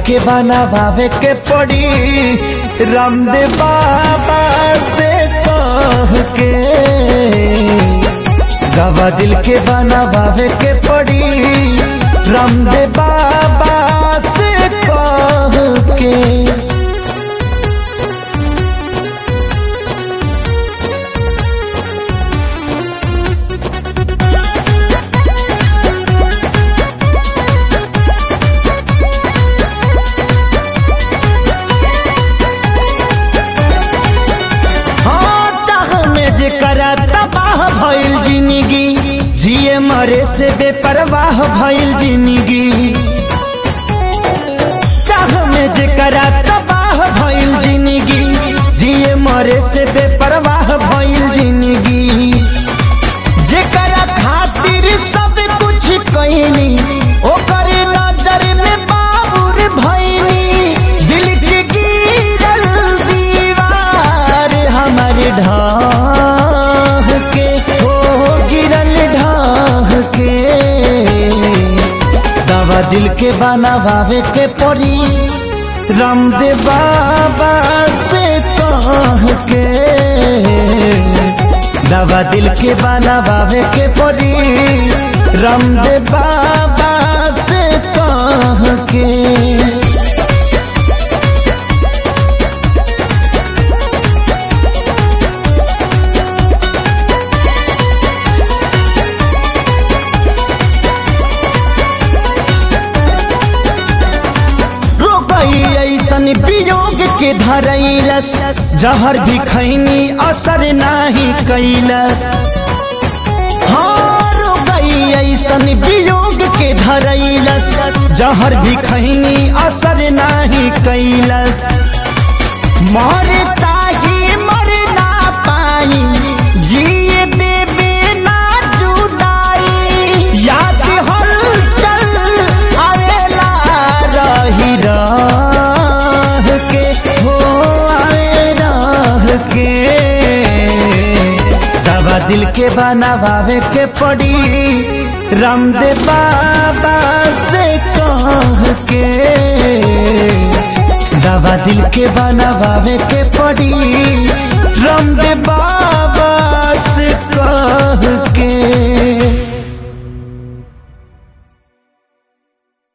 के बनावे के पड़ी रामदेव बाबा से कह के दवा दिल के बनावे के पड़ी रामदेव बाबा से कह के हाँ चाह में जे करा तबाह भइल जिंदगी जिए मरे से बेपरवाह भइल जिंदगी चाह में जे करा तबाह भइल जिंदगी जिए मरे से बेपरवाह भइल जिंदगी जेकरा खातिर सब कुछ कईनी ओकर नजर में बाबुर भईनी दिल के गिरल दीवार हमर ढाह के हो गिरल ढाह के दवा दिल के बनावे के पड़ी रामदेव बाबा से कह के दवा दिल के बनावे के पड़ी रामदेव बाबा से कह के रोकई ऐसन वियोग के धरैलस जहर भी खैनी असर नाही कैलस हाँ रोकई ऐसन वियोग के धरैलस जहर भी खैनी असर नाही कैलस मर चाहे मर ना पाई जिए देवे ना जुदाई याद हलचल आवेला रही रह के हो आवे रह के दवा दिल के बनावे के पड़ी रामदेव बाबा से कह के दवा दिल के बनावे के पड़ी रामदेव बाबा से कह के